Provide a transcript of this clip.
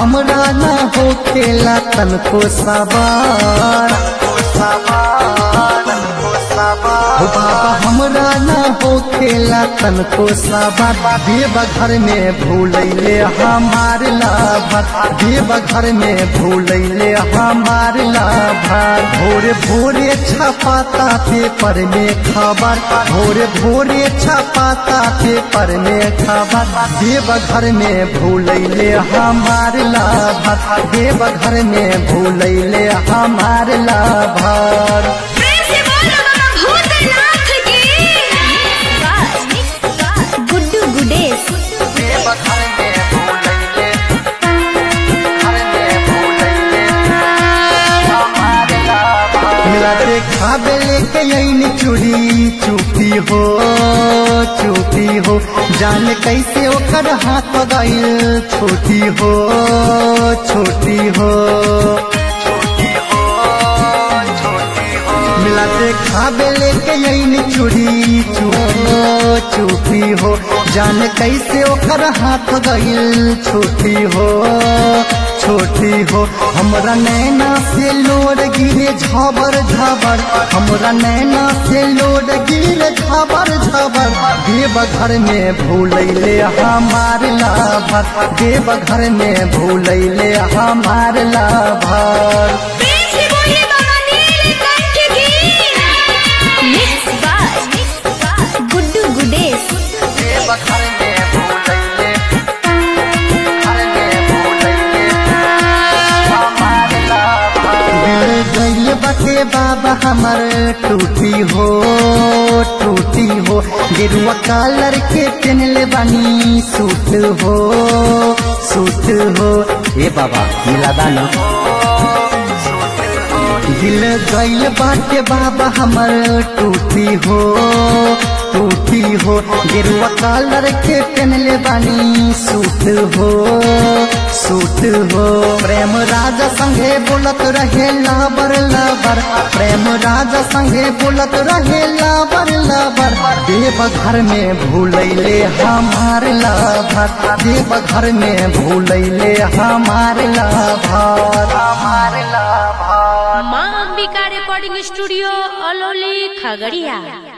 हमरा ना हो खेला तनको सवार हो बाबा हमरा ना हो खेला तनको सवार देव घर में भूलैले हमार लाभर देव घर में भूलैले हमार लाभर भोरे भोरे छपाता पेपर में खबर भोरे भोरे छपाता पेपर में खबर देव घर में भूलैले हमार लाभर देव घर में भूलैले हमार लाभर प्रेम से बोलो बाबा भूतनाथ की गुड्डू गुडेश देव घर में भूलैले घर में भूलैले हमार लाभर मिला देखा बेले के यही चूड़ी चुपी हो चुपी हो जान कैसे ओकर हाथ गईल छोटी हो छोटी हो मिला देखा बेले के यही चूड़ी चुपी चुपी हो जान कैसे ओकर हाथ गईल छोटी हो छोटी हो हमरा नैना से लोड गिरे झबर झबर हमरा नैना से लोड गिरे झबर झबर देव घर में भूलैले हमार लाभर देव घर में भूलैले हमार लाभर प्रेम से बोलिए बाबा नीलकंठ की मिक्स बाय गुड्डू गुडेश देव घर में भूलैले घर में भूलैले हमार लाभर दिल गइल बाटे बाबा हमर टूटी हो टूटी हो गेरुआ कलर के पहनले बानी सूट हो सूट हो ए बाबा मिला दाना दिल गइल बाटे बाबा हमर टूटी हो टूटी हो गेरुआ कलर के पहनले बानी सूट हो सूट हो प्रेम राजा संगे बोलत रहे लाबर लाबर प्रेम राजा संगे बोलत रहे लाबर लाबर देव घर में भूलैले हमार लाभर देव घर में भूलैले हमार लाभर हमार लाभर माँ अंबिका रिकॉर्डिंग स्टूडियो अलौली खगड़िया